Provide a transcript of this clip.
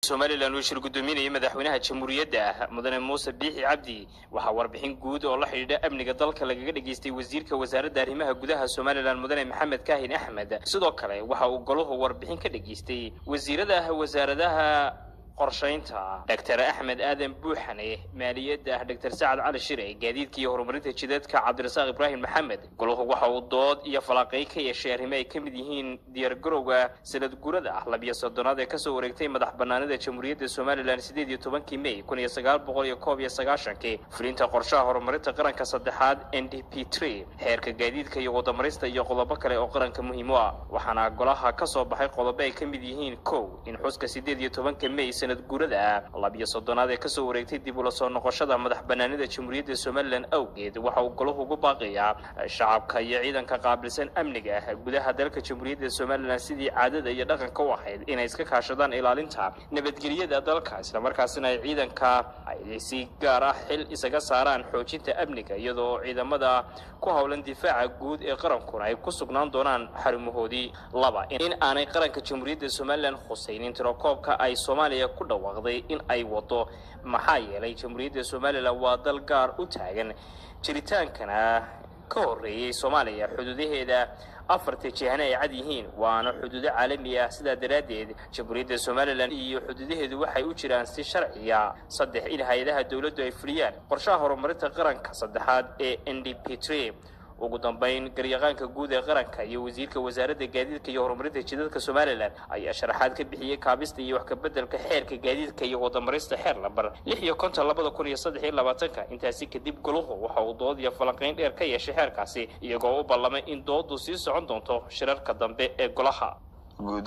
somalilan uu shir guddoominayay madaxweynaha jamhuuriyadda mudane muuse biixi cabdi waxaa warbixin guud oo la xidhiidha amniga dalka lagaga dhageystay wasiirka wasaaradda arrimaha gudaha somalilan mudane maxamed kaahin axmed sidoo kale waxa uu goluhu warbixin ka dhageystay wasiirada wasaaradaha qorshaynta doctor axmed aadan buuxane maaliyadda doctor sacad cali shire gaadiidka iyo horumarinta jidadka cabdirasaaq ibraahim maxamed goluhu waxa uu dood iyo falaaqay ka yeeshay arrimo ay ka mid yihiin diyaargarowga sanad gurada ah labiyo soddonaad ee kasoo wareegtay madax banaanida jamhuuriyadda somalilan sideed iyo tobankii may kun iyo sagaal boqol iyo koob iyo sagaashankii fulinta qorshaha horumarinta qaranka saddexaad n d p tre xeerka gaadiidka iyo wadamarista iyo qodobo kale oo qaranka muhiim u ah waxaana golaha ka soo baxay qodobo ay ka mid yihiin kow in xuska sideed iyo tobanka may sanad gurada labiyo soddonaad ee kasoo wareegtay dib ula soo noqoshada madax banaanida jamhuuriyadda somalilan awgeed waxa uu golahu ugu baaqayaa shacabka iyo ciidanka qaabilsan amniga gudaha dalka jamhuuriyadda somalilan sidii caadada iyo dhaqanka u ahayd inay iska kaashadaan ilaalinta nabadgelyada dalka islamarkaasina ay ciidanka ay si gaar ah xil isaga saaraan xoojinta amniga iyadoo ciidamada ku howlan difaaca guud ee qarankuna ay ku sugnaan doonaan xarumahoodii laba in aanay qaranka jamhuuriyadda somalilan khusaynin tirokoobka ay soomaaliya ku dhawaaqday in ay wado maxaa yeelay jamhuuriyadda somalilan waa dal gaar u taagan jiritaankana ka horreeyey soomaaliya xuduudaheeda afarta jihana ay cad yihiin waana xuduudo caalami ah sidaa daraaddeed jamhuuriyadda somalilan iyo xuduudaheedu waxay u jiraan si sharciya saddex in hay-adaha dowladdu ay fuliyaan qorshaha horumarinta qaranka saddexaad ee n d p tre ugu dambayn garyaqaanka guud ee qaranka iyo wasiirka wasaaradda gaadiidka iyo horumarinta jidadka somalilan ayaa sharaxaad ka bixiyey kaabista iyo wax kabeddelka xeerka gaadiidka iyo wadamarista xeer lambar lix iyo konton labada kun iyo saddex iyo labaatanka intaasi kadib goluhu waxa uu dood iyo falanqayn dheer ka yeeshay xeerkaasi iyagoo u ballamay in dooddu sii socon doonto shirarka dambe ee golaha